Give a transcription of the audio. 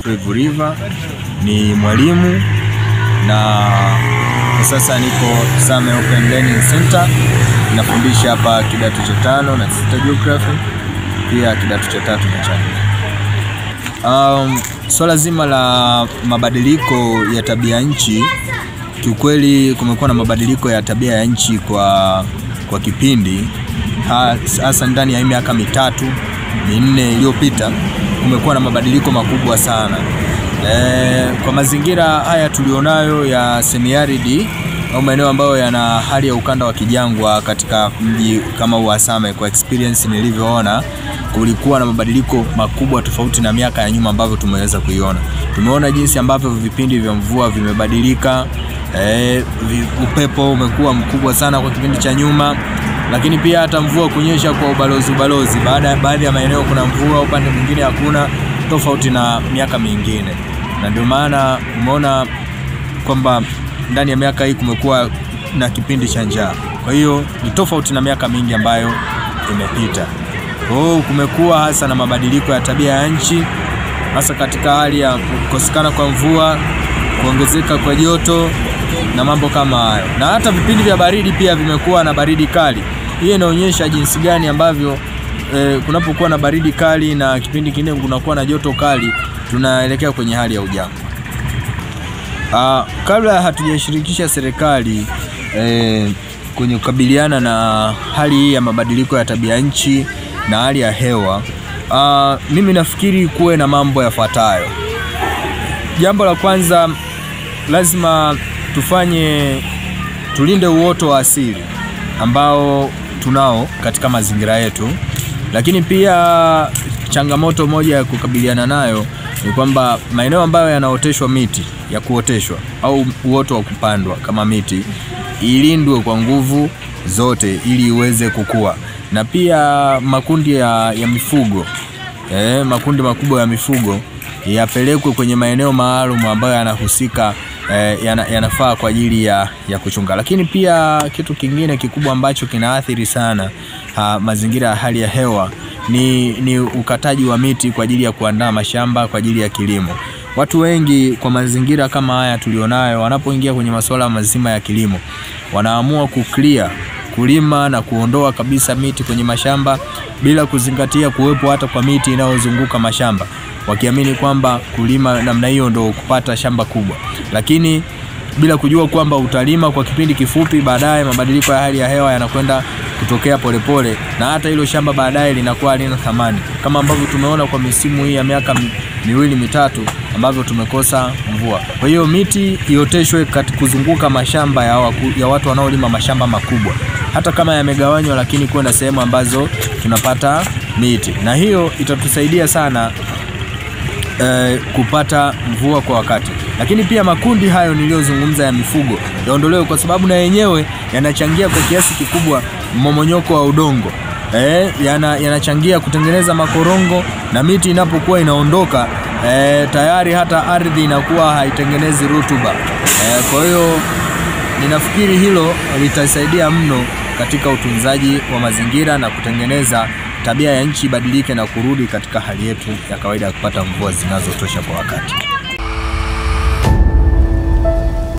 Wycliffe River, ni mwalimu na kwa sasa niko Same Open Learning Center nafundisha hapa kidato cha tano na sita geography, pia kidato cha tatu na cha nne. Um, swala zima la mabadiliko ya tabia nchi, kiukweli kumekuwa na mabadiliko ya tabia ya nchi kwa, kwa kipindi hasa ndani ya miaka mitatu minne iliyopita kumekuwa na mabadiliko makubwa sana. E, kwa mazingira haya tulionayo ya semi-arid au maeneo ambayo yana hali ya ukanda wa kijangwa katika mji kama Uhasame, kwa experience nilivyoona, kulikuwa na mabadiliko makubwa tofauti na miaka ya nyuma ambavyo tumeweza kuiona. Tumeona jinsi ambavyo vipindi vya mvua vimebadilika. E, upepo umekuwa mkubwa sana kwa kipindi cha nyuma, lakini pia hata mvua kunyesha kwa ubalozi ubalozi, baada ya baadhi ya maeneo kuna mvua, upande mwingine hakuna, tofauti na miaka mingine, na ndio maana umeona kwamba ndani ya miaka hii kumekuwa na kipindi cha njaa. Kwa hiyo ni tofauti na miaka mingi ambayo imepita. Kwa hiyo kumekuwa hasa na mabadiliko ya tabia ya nchi, hasa katika hali ya kukosekana kwa mvua, kuongezeka kwa joto na mambo kama hayo, na hata vipindi vya baridi pia vimekuwa na baridi kali. Hii inaonyesha jinsi gani ambavyo eh, kunapokuwa na baridi kali na kipindi kingine kunakuwa na joto kali, tunaelekea kwenye hali ya ujangwa. Uh, kabla hatujashirikisha serikali eh, kwenye kukabiliana na hali hii ya mabadiliko ya tabia nchi na hali ya hewa uh, mimi nafikiri kuwe na mambo yafuatayo. Jambo la kwanza, lazima tufanye tulinde uoto wa asili ambao tunao katika mazingira yetu, lakini pia changamoto moja ya kukabiliana nayo ni kwamba maeneo ambayo yanaoteshwa miti ya kuoteshwa au uoto wa kupandwa kama miti ilindwe kwa nguvu zote ili iweze kukua, na pia makundi ya, ya mifugo eh, makundi makubwa ya mifugo yapelekwe kwenye maeneo maalum ambayo yanahusika eh, yana, yanafaa kwa ajili ya, ya kuchunga. Lakini pia kitu kingine kikubwa ambacho kinaathiri sana ha, mazingira ya hali ya hewa ni, ni ukataji wa miti kwa ajili ya kuandaa mashamba kwa ajili ya kilimo. Watu wengi kwa mazingira kama haya tulionayo, wanapoingia kwenye masuala mazima ya kilimo, wanaamua kuclear, kulima na kuondoa kabisa miti kwenye mashamba bila kuzingatia kuwepo hata kwa miti inayozunguka mashamba, wakiamini kwamba kulima namna hiyo ndo kupata shamba kubwa, lakini bila kujua kwamba utalima kwa kipindi kifupi, baadaye mabadiliko ya hali ya hewa yanakwenda kutokea polepole pole, na hata hilo shamba baadaye linakuwa halina thamani, kama ambavyo tumeona kwa misimu hii ya miaka miwili mitatu ambavyo tumekosa mvua. Kwa hiyo miti ioteshwe kuzunguka mashamba ya, waku, ya watu wanaolima mashamba makubwa, hata kama yamegawanywa, lakini kuwe na sehemu ambazo tunapata miti, na hiyo itatusaidia sana eh, kupata mvua kwa wakati. Lakini pia makundi hayo niliyozungumza ya mifugo yaondolewe, kwa sababu na yenyewe yanachangia kwa kiasi kikubwa mmomonyoko wa udongo eh, yana, yanachangia kutengeneza makorongo, na miti inapokuwa inaondoka eh, tayari hata ardhi inakuwa haitengenezi rutuba eh, kwa hiyo ninafikiri hilo litasaidia mno katika utunzaji wa mazingira na kutengeneza tabia ya nchi ibadilike na kurudi katika hali yetu ya kawaida ya kupata mvua zinazotosha kwa wakati.